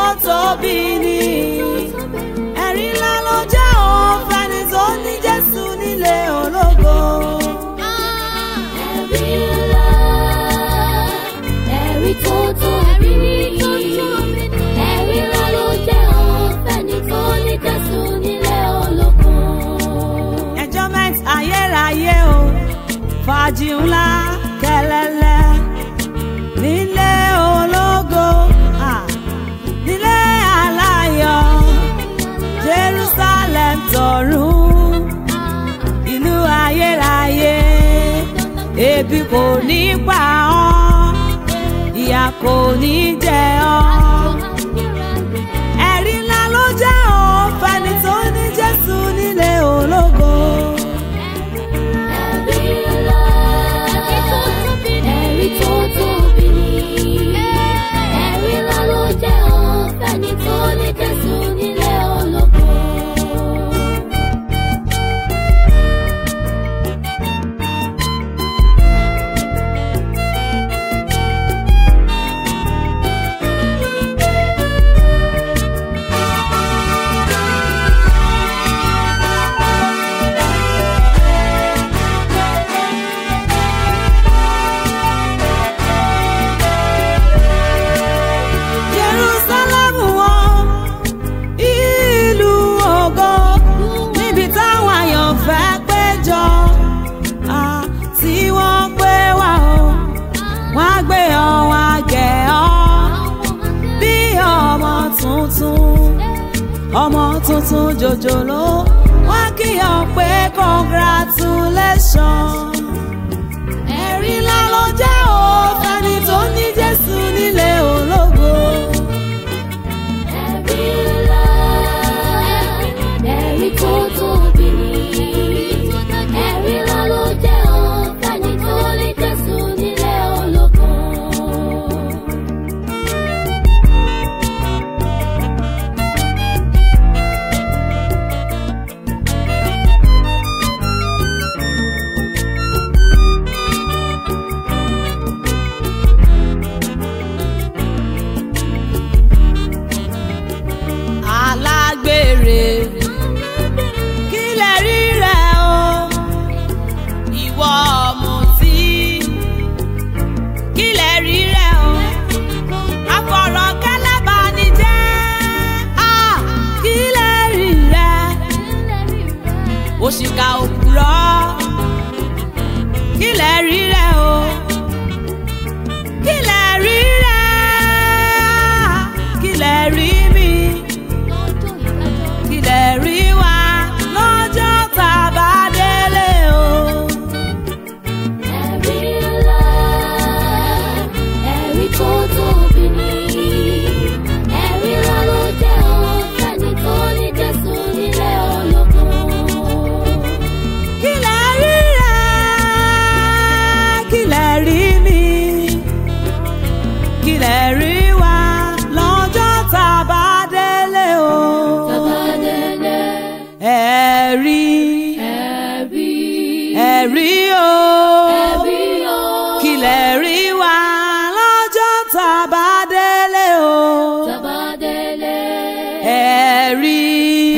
tóbi ni ẹ̀rí ńlá ló jẹ́ òun fẹ́ni tó ní Jésù nílé ológo. Ẹ̀rí ńlá, ẹ̀rí tó tóbi ni. Ẹ̀rí ńlá ló jẹ́ ọ̀fẹ́ni tó ní Jésù nílé ológun. enjoyment ayérayé o fàájì ńlá kẹlẹlẹ nílé ológo ah, nílé aláyọ̀ Jerusalem tọ̀run ìlú ayérayé ebi kò ní pa ọ́ ìyà kò ní jẹ ọ́ ẹ̀rí ńlá ló jẹ́ ọ́ fẹ́ni tó ní Jésù nílé ológo. Ẹ̀rí ńlá, ẹ̀rí tó tóbi ni. Ẹ̀rí ńlá ló jẹ́ ọ̀fẹ́ni tó ní Jésù nílé ológun. Jerusalem wọn ìlú ògo níbi táwọn àyànfẹ́ péjọ ah, tí wọ́n pé wá o wọ́n á gbé ọ wọ́n á gẹ̀ ọ́ bí ọmọ tuntun ọmọ tuntun jòjòló wọ́n á kí ọ pé congratulation ẹ̀rí ńlá ló jẹ́ o fẹ́ni tó ní Jésù nílé ológo. Ẹ̀rí ńlá, ẹ̀rí tó tóbi ni. Ẹ̀rí ńlá ló jẹ́ ọ̀fẹ́ni tó ní Jésù nílé ológun. alágbèrè kí lè rí rẹ o ìwọ ọ̀mùtí kí lè rí rẹ o afọ̀rọ̀kẹ́lẹ́bánijẹ́ á kí lè rí rẹ òṣìkà òpùrọ́ kí lè rí rẹ o kí lè rí rẹ kí lè rí mi kí lè rí wa lọ́jọ́ tá a bá délé o. Ẹ̀rí ńlá, ẹ̀rí tó tóbi ni. Ẹ̀rí ńlá ló jẹ́ ọ̀fẹ́ni tó ní Jésù nílé ológun. kí lè rí rẹ kí lè rí mi kí lè rí wa lọ́jọ́ tá a bá délé o. Bàbá délé, ẹ̀rí ẹ̀rí, ẹ̀rí o ẹ̀rí o. kí lè rí wa lọ́jọ́ tá a bá délé o. Bàbá délé, ẹ̀rí